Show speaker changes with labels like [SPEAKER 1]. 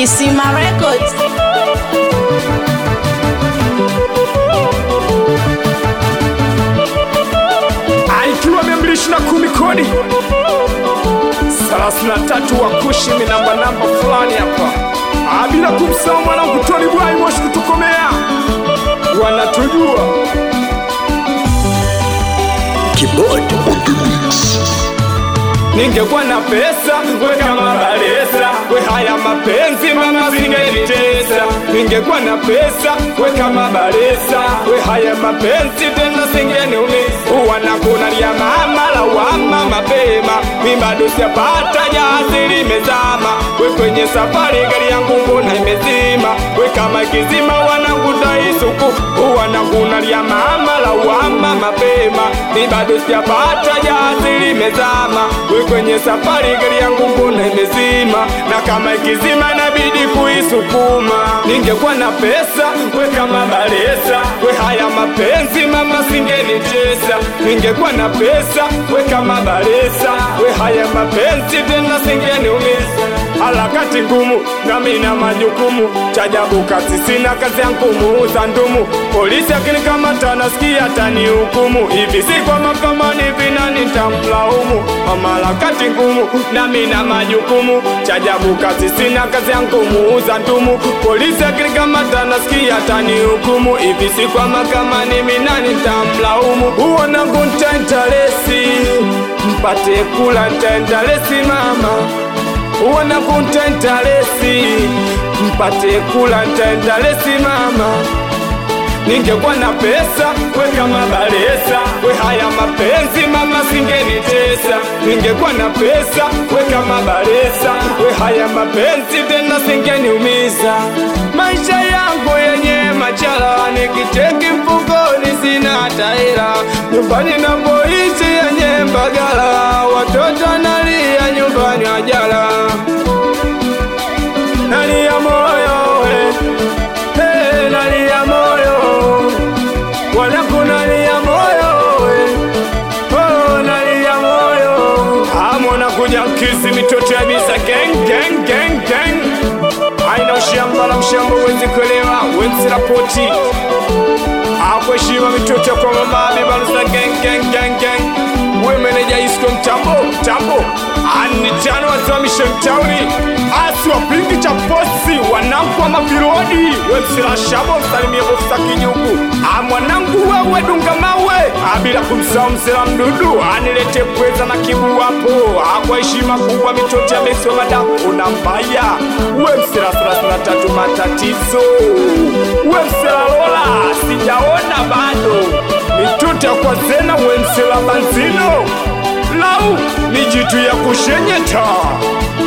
[SPEAKER 1] Kisima Records.
[SPEAKER 2] Aikiwa mia mbili ishirini na kumi kodi thelathini na tatu wakushi mi namba namba fulani hapa Ah, bila kumsahau mwanangu Tony Bwai Moshi kutokomea wanatujua
[SPEAKER 3] Keyboard on the mix.
[SPEAKER 2] ningekuwa na pesa we kama balesa we haya mapenzi mama singenitesa ningekuwa na pesa we kama balesa we haya mapenzi tena singeniumiza wanakunalia mama lawama mapema mi bado sijapata jazi limezama we kwenye safari gari yangu mbona imezima we kama kizima wanakutaisuku wanakunalia mama lawama mapema mi bado sijapata jazi limezama we kwenye safari gari yangu mbona imezima na kama ikizima inabidi kuisukuma ningekuwa na pesa we kama balesa we haya mapenzi mama singenicheza ningekuwa na pesa we kama balesa we haya mapenzi tena singeniumiza harakati ngumu nami na majukumu chajabu kazi sina kazi yangu muuza ndumu polisi akinikamata nasikia tanihukumu hivi si kwa makamani vina nitamlaumu mama harakati ngumu nami na majukumu chajabu kazi sina kazi yangu muuza ndumu polisi akinikamata nasikia tanihukumu hivi si kwa makamani mina nitamlaumu huo nangu ntentalesi mpate kula ntentalesi mama uona kuntentalesi mpate kula ntentalesi mama ningekuwa na pesa we kama balesa we haya mapenzi mama singenitesa ningekuwa na pesa we kama balesa we haya mapenzi tena singeniumiza maisha yangu yenye machala nikiteki mfukoni sina taira nyumbani napoishi yenye mbagala watoto nalia nyumbani ajala nalia moyo we hey, nalia moyo wanangu nalia moyo we oh, nalia moyo amona kuja kisi mitoto ya bisa gang gang gang gang aina ushamba la mshamba wezi kuelewa wenzi rapoti akweshima mitoto kwa mamabi balusa gang gang gang gang we meneja isko mtambo mtambo anitano wasimamishe mtauni asi wapingi cha posi wanangu wa mapirodi wemsila shabo msalimie ofisa kinyuku amwanangu wewe dunga mawe abila kumsahau msela mdudu anilete pweza na kibu wapo akwa heshima kubwa mitoto ya besi wa madafu na mbaya we msela thelathini na tatu matatizo we msela lola sijaona bado mituta kwa zena wensela banzino lau ni jitu ya kushenyeta